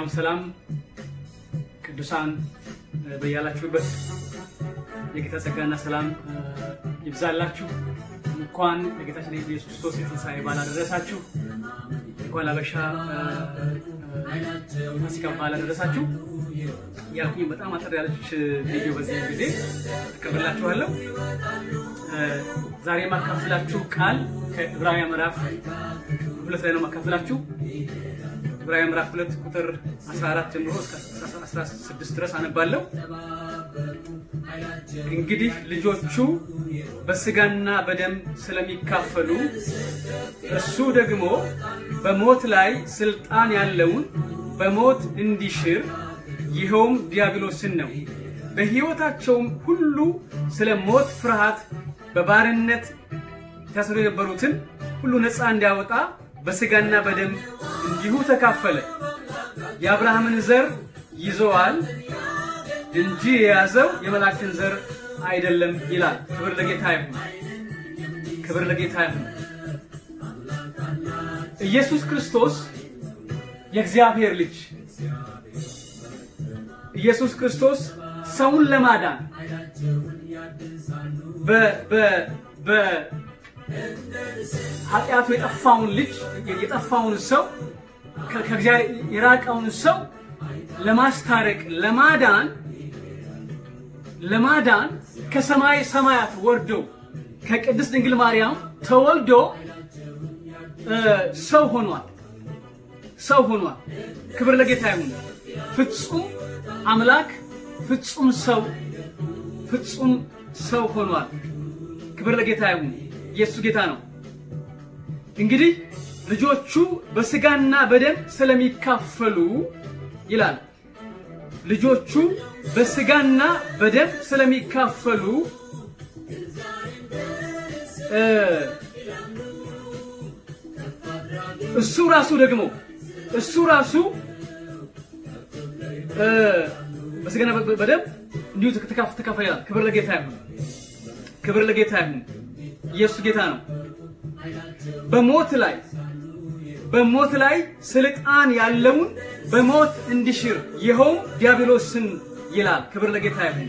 ሰላም ሰላም ቅዱሳን በያላችሁበት የጌታ ጸጋና ሰላም ይብዛላችሁ። እንኳን ለጌታችን ለኢየሱስ ክርስቶስ የትንሣኤ በዓል አደረሳችሁ። እንኳን ለአበሻ ፋሲካ በዓል አደረሳችሁ ያልኩኝ በጣም አጠር ያለች ቪዲዮ በዚህ ጊዜ አቀርብላችኋለሁ። ዛሬ የማካፍላችሁ ቃል ከዕብራውያን ምዕራፍ ሁለት ላይ ነው የማካፍላችሁ። ዕብራውያን ምዕራፍ ሁለት ቁጥር 14 ጀምሮ እስከ 16 ድረስ አነባለሁ። እንግዲህ ልጆቹ በስጋና በደም ስለሚካፈሉ እሱ ደግሞ በሞት ላይ ስልጣን ያለውን በሞት እንዲሽር ይኸውም ዲያብሎስን ነው። በሕይወታቸውም ሁሉ ስለ ሞት ፍርሃት በባርነት ታስሮ የነበሩትን ሁሉ ነፃ እንዲያወጣ በስጋና በደም እንዲሁ ተካፈለ። የአብርሃምን ዘር ይዘዋል እንጂ የያዘው የመላእክትን ዘር አይደለም ይላል። ክብር ለጌታ ይሁን። ክብር ለጌታ ይሁን። ኢየሱስ ክርስቶስ የእግዚአብሔር ልጅ ኢየሱስ ክርስቶስ ሰውን ለማዳን በኃጢአቱ የጠፋውን ልጅ የጠፋውን ሰው ከእግዚአብሔር የራቀውን ሰው ለማስታረቅ ለማዳን ለማዳን ከሰማይ ሰማያት ወርዶ ከቅድስት ድንግል ማርያም ተወልዶ ሰው ሆኗል። ሰው ሆኗል። ክብር ለጌታ ይሁን። ፍጹም አምላክ ፍጹም ሰው ፍጹም ሰው ሆኗል። ክብር ለጌታ ይሁን። ኢየሱስ ጌታ ነው። እንግዲህ ልጆቹ በስጋና በደም ስለሚካፈሉ ይላል። ልጆቹ በስጋና በደም ስለሚካፈሉ እሱ ራሱ ደግሞ እሱ ራሱ በስጋና በደም እንዲሁ ተካፈለ ይላል። ክብር ለጌታ ይሁን። ክብር ለጌታ ይሁን። ኢየሱስ ጌታ ነው። በሞት ላይ በሞት ላይ ስልጣን ያለውን በሞት እንዲሽር ይኸውም ዲያብሎስን ይላል። ክብር ለጌታ ይሁን።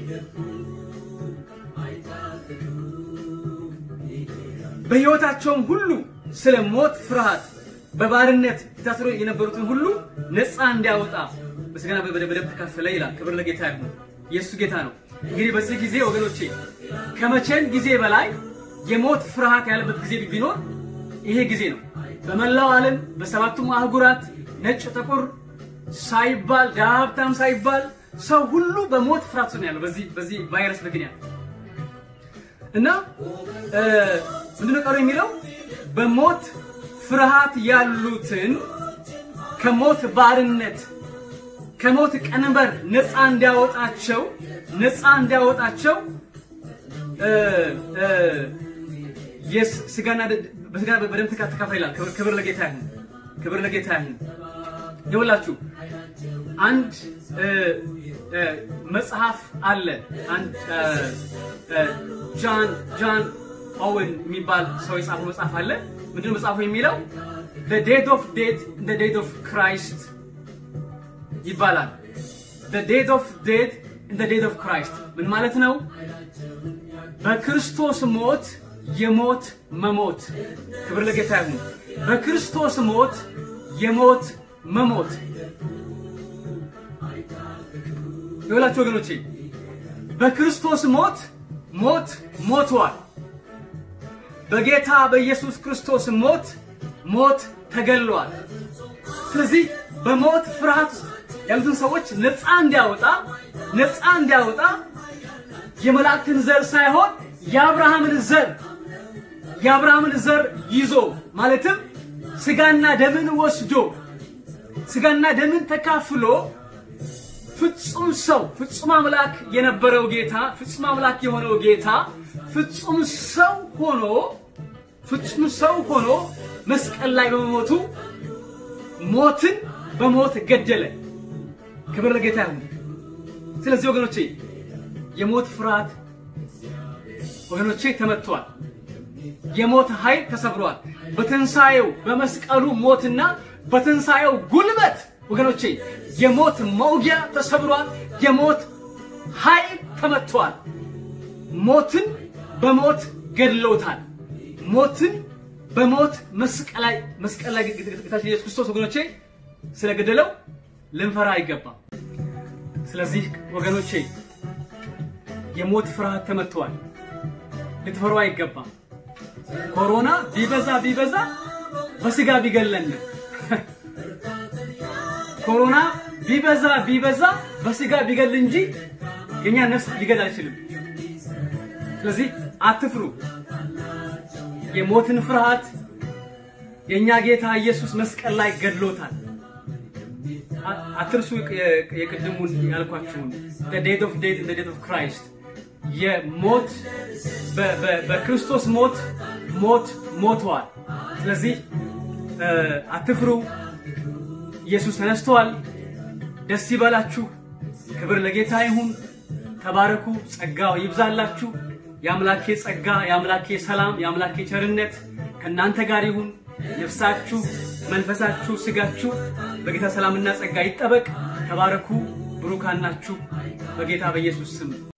በሕይወታቸውም ሁሉ ስለ ሞት ፍርሃት በባርነት የታሰሩ የነበሩትን ሁሉ ነፃ እንዲያወጣ በስጋና በደም ተካፈለ ይላል። ክብር ለጌታ ይሁን። ኢየሱስ ጌታ ነው። እንግዲህ በዚህ ጊዜ ወገኖቼ ከመቼም ጊዜ በላይ የሞት ፍርሃት ያለበት ጊዜ ቢኖር ይሄ ጊዜ ነው። በመላው ዓለም በሰባቱም አህጉራት ነጭ ጥቁር ሳይባል ድሃ ሀብታም ሳይባል ሰው ሁሉ በሞት ፍርሃት ነው ያለው በዚህ በዚህ ቫይረስ ምክንያት እና ምንድነው ቀሩ የሚለው በሞት ፍርሃት ያሉትን ከሞት ባርነት ከሞት ቀንበር ነፃ እንዲያወጣቸው ነፃ እንዲያወጣቸው ስጋና በስጋ በደም ተካፈለ ይላል። ክብር ለጌታ ይሁን። ክብር ለጌታ ይሁን። ይኸውላችሁ አንድ መጽሐፍ አለ። አንድ ጃን ጃን ኦwen የሚባል ሰው የጻፈው መጽሐፍ አለ። ምንድነው መጽሐፉ የሚለው? the death of death in the death of Christ ይባላል። the death of death in the death of Christ ምን ማለት ነው? በክርስቶስ ሞት የሞት መሞት። ክብር ለጌታ ይሁን። በክርስቶስ ሞት የሞት መሞት። ይኸውላችሁ ወገኖቼ በክርስቶስ ሞት ሞት ሞቷል። በጌታ በኢየሱስ ክርስቶስ ሞት ሞት ተገሏል። ስለዚህ በሞት ፍርሃት ያሉትን ሰዎች ነፃ እንዲያወጣ ነፃ እንዲያወጣ የመላእክትን ዘር ሳይሆን የአብርሃምን ዘር የአብርሃምን ዘር ይዞ ማለትም ስጋና ደምን ወስዶ ስጋና ደምን ተካፍሎ ፍጹም ሰው ፍጹም አምላክ የነበረው ጌታ ፍጹም አምላክ የሆነው ጌታ ፍጹም ሰው ሆኖ ፍጹም ሰው ሆኖ መስቀል ላይ በመሞቱ ሞትን በሞት ገደለ። ክብር ለጌታ ይሁን። ስለዚህ ወገኖቼ የሞት ፍርሃት ወገኖቼ ተመቷል። የሞት ኃይል ተሰብሯል። በትንሣኤው በመስቀሉ ሞትና በትንሣኤው ጉልበት ወገኖቼ የሞት መውጊያ ተሰብሯል። የሞት ኃይል ተመቷል። ሞትን በሞት ገድሎታል። ሞትን በሞት መስቀል ላይ መስቀል ላይ ጌታችን ኢየሱስ ክርስቶስ ወገኖቼ ስለገደለው ልንፈራ አይገባም። ስለዚህ ወገኖቼ የሞት ፍርሃት ተመቷል። ልትፈሩ አይገባም። ኮሮና ቢበዛ ቢበዛ በስጋ ቢገለን ኮሮና ቢበዛ ቢበዛ በስጋ ቢገል እንጂ የኛ ነፍስ ሊገል አይችልም። ስለዚህ አትፍሩ። የሞትን ፍርሃት የኛ ጌታ ኢየሱስ መስቀል ላይ ገድሎታል። አትርሱ። የቅድሙን ያልኳችሁን the death of death in the death of Christ የሞት በክርስቶስ ሞት ሞት ሞተዋል። ስለዚህ አትፍሩ። ኢየሱስ ተነስተዋል። ደስ ይበላችሁ። ክብር ለጌታ ይሁን። ተባረኩ። ጸጋው ይብዛላችሁ። የአምላኬ ጸጋ፣ የአምላኬ ሰላም፣ የአምላኬ ቸርነት ከእናንተ ጋር ይሁን። ነፍሳችሁ፣ መንፈሳችሁ፣ ስጋችሁ በጌታ ሰላምና ጸጋ ይጠበቅ። ተባረኩ። ብሩካን ናችሁ በጌታ በኢየሱስ ስም